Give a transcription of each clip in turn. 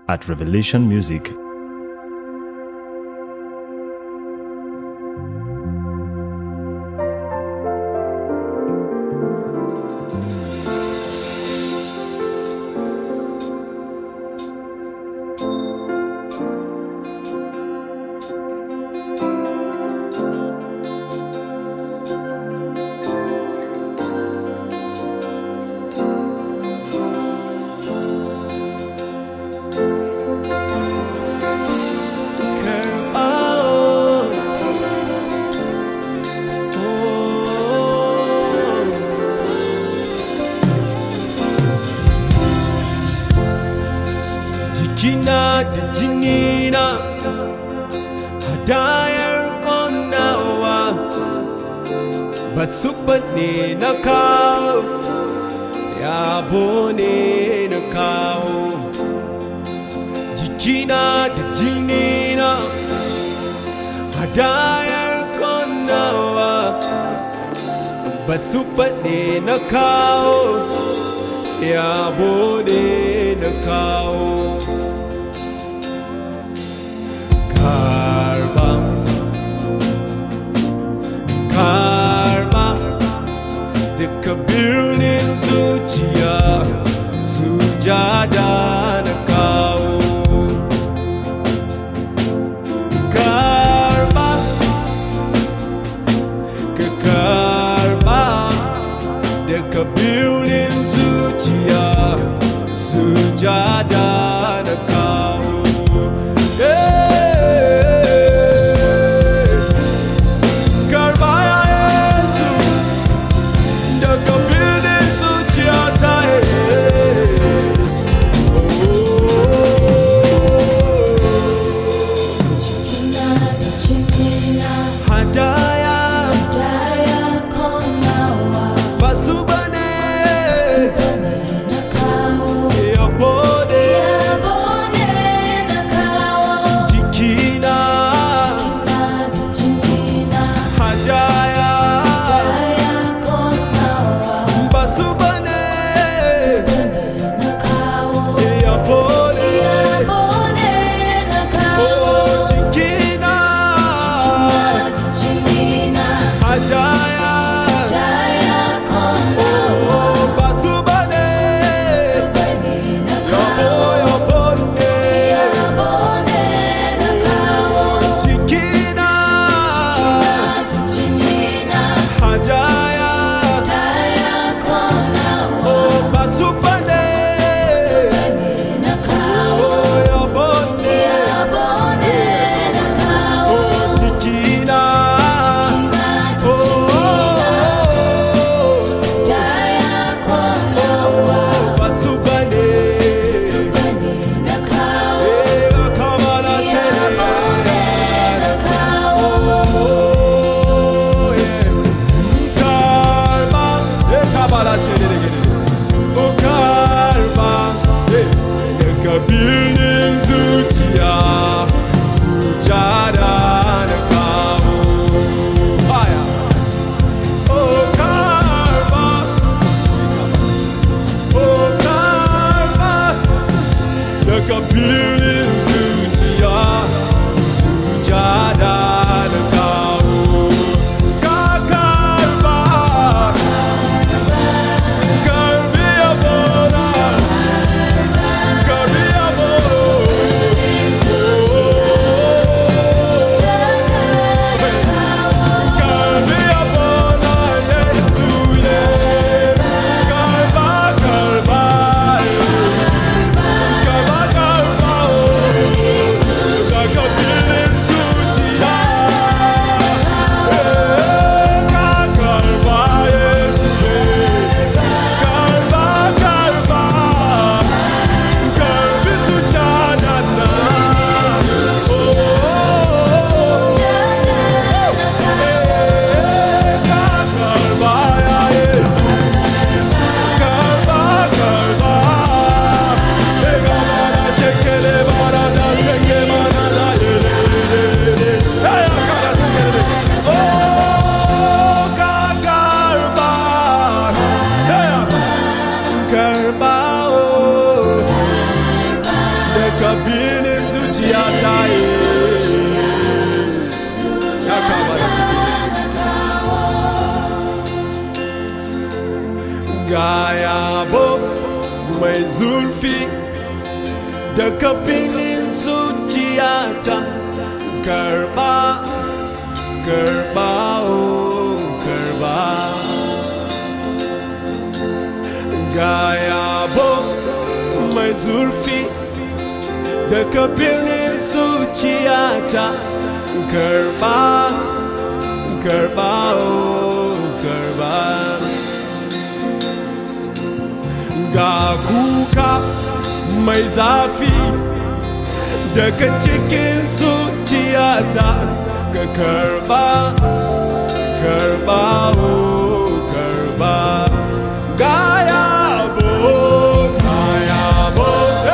at Revelation Music. jikina da jinina hadayar konawa ba su bane na kawo yabo ne na kawo jikina da jinina hadayar konawa ba su bane na kawo yabo ne na kawo karba karba duka birnin zuciya sujada na kawo karba ka karba duka birnin zuciya sujada na kawo Eh, karba ya Yesu daga birnin zuciyata hadaya basu bane yabo ne jikina hadaya basu bane yabo ne oh jikina hadaya oh basu bane yabo yabo ne jikina hadaya oh basu bane oh yabo ne oh jikina oh basu bane eh akamara shere oh yeah karma eh kabala shere gene oh karma eh daga birnin zuciya sujada na kawo haya oh karma oh karma daga birnin zuciya sujada na kawo ka karba karbi abona karbi abona karbi abona yesu ye karba karba karba karba daga birnin zuciya ta yi ya kama da ciki ga yabo mai zurfi daga birnin zuciyata karba karba oh karba ga yabo mai zurfi daga birnin zuciyata karba karba oh karba ga kuka mai zafi daga cikin zuciyata ga karba karba oh karba ga yabo ga yabo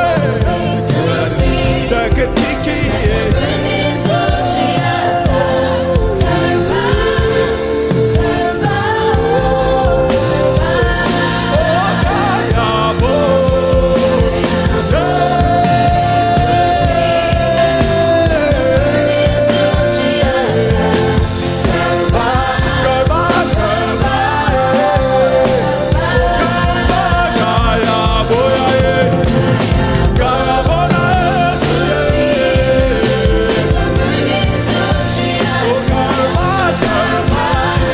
hey. daga ciki ga yabo karba karba ga yabo ya yesu ga yabo na yesu karba karba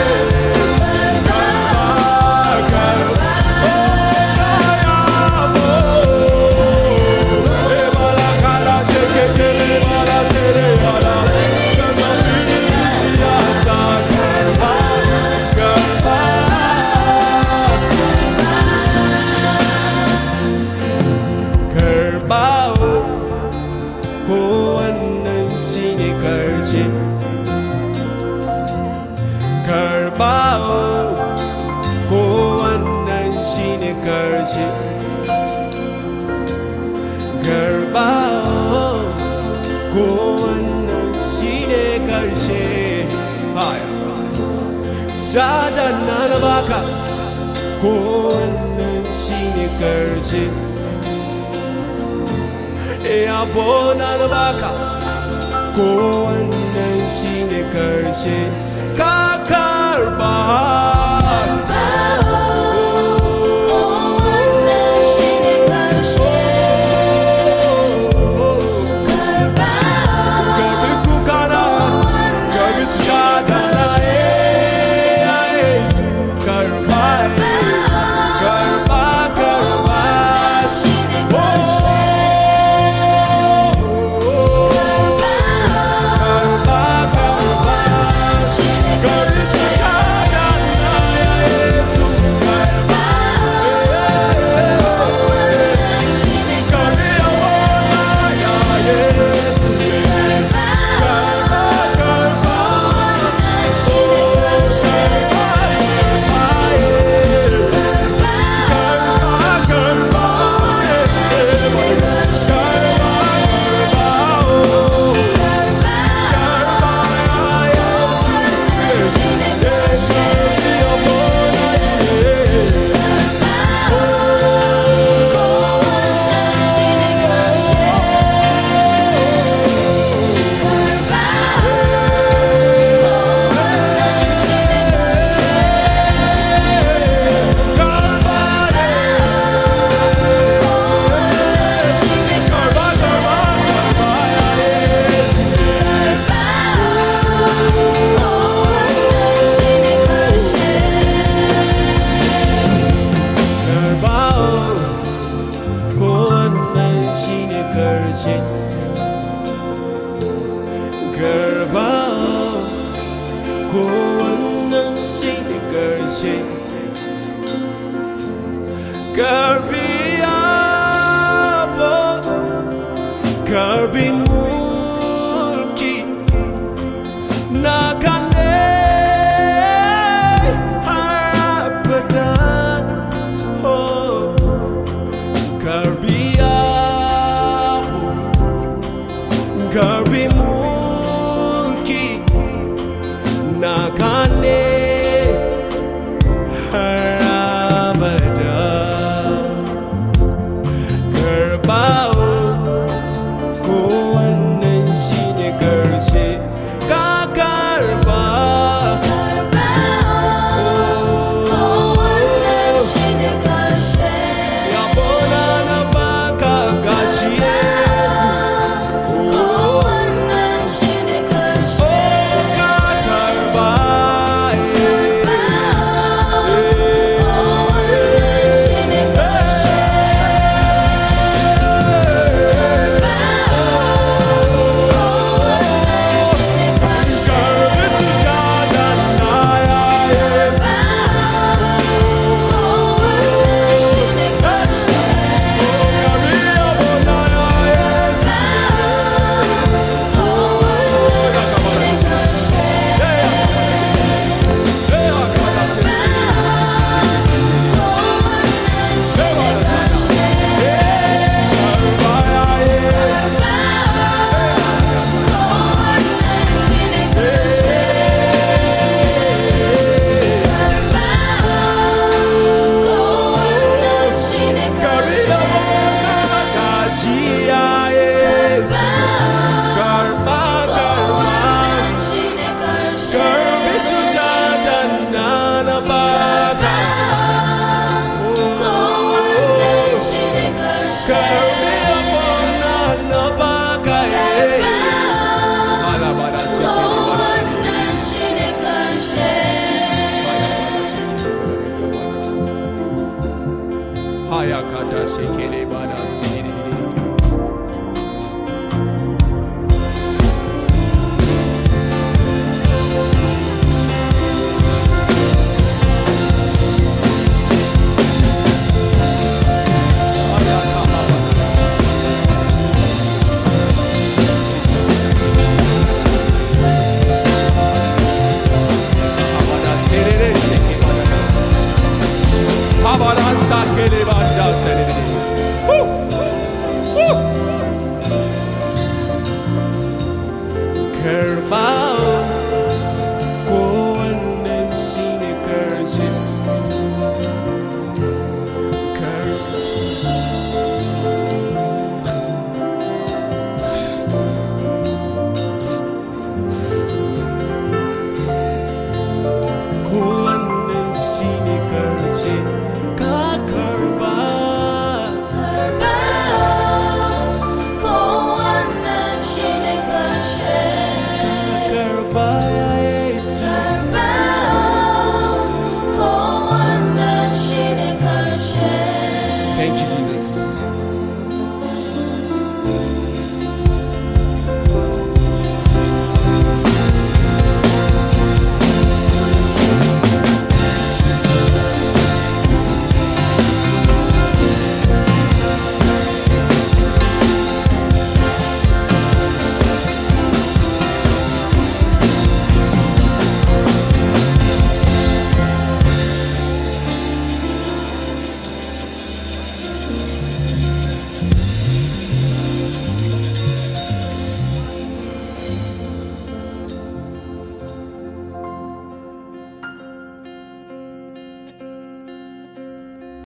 karba yabo e bala kala se ke ke le bala se re bala karba karba karbawo ko wannan shi ne karshe karbawo ko wannan shi ne karshe karbawo ko wannan shi ne karshe haya Shadan na na baka ko wannan shi ne karshe yabo na na baka ko wannan shi ne karshe ka karba Gabi kukana, gabi shadana, eh, ya Yesu, karba, eh, karba, karba, karshe karba ko wannan shi ne karshe karbi yabo karbi mulki na kane har abada oh. Karbi yabo, karbi mu